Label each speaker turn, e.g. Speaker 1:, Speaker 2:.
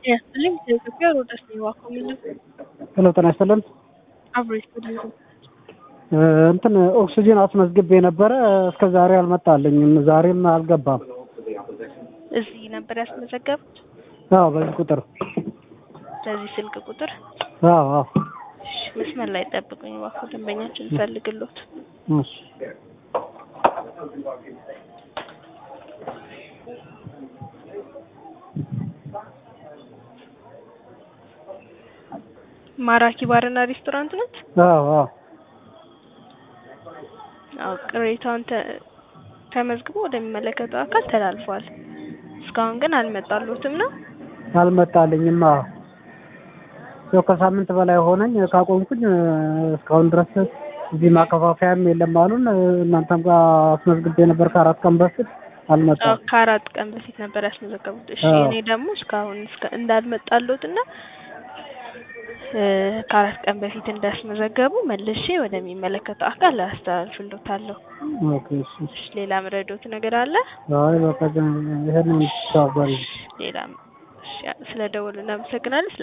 Speaker 1: ያስጥልኝ ከኢትዮጵያ ሮዳስ ነው ዋኮሚል
Speaker 2: ሄሎ ጤና ይስጥልን።
Speaker 1: አብሮ ይስጥልኝ።
Speaker 2: እንትን ኦክሲጂን አስመዝግቤ ነበረ እስከ ዛሬ አልመጣልኝም። ዛሬም አልገባም።
Speaker 1: እዚህ ነበር ያስመዘገቡት
Speaker 2: አዎ በዚህ ቁጥር
Speaker 1: በዚህ ስልክ ቁጥር።
Speaker 2: አዎ አዎ
Speaker 1: እሺ፣ መስመር ላይ ጠብቁኝ እባክዎ፣ ደንበኛችን እንፈልግሎት።
Speaker 2: እሺ
Speaker 1: ማራኪ ባርና ሬስቶራንት ነት?
Speaker 2: አዎ አዎ
Speaker 1: አዎ ቅሬታውን ተ- ተመዝግቦ ወደሚመለከተው አካል ተላልፏል። እስካሁን ግን አልመጣሎትም ነው።
Speaker 2: አልመጣልኝም። አዎ ያው ከሳምንት በላይ ሆነኝ ካቆምኩኝ እስካሁን ድረስ እዚህ ማከፋፈያም የለም አሉን። እናንተም ጋር አስመዝግቤ ነበር ከአራት ቀን በፊት
Speaker 1: አዎ
Speaker 2: አልመጣም።
Speaker 1: ከአራት ቀን በፊት ነበር ያስመዘገቡት። እሺ
Speaker 2: አዎ።
Speaker 1: እኔ ደግሞ እስካሁን እስከ እንዳልመጣሎት እና እ ከአራት ቀን በፊት እንዳስመዘገቡ መልሼ ወደሚመለከተው አካል አስተላልፍሎታለሁ።
Speaker 2: ኦኬ እሺ።
Speaker 1: እሺ ሌላ ምረዶት ነገር አለ?
Speaker 2: አይ በቃ ይሄን ተባባሪ
Speaker 1: ሌላ እሺ፣ ስለ ደወሉ እናመሰግናለን። ስለ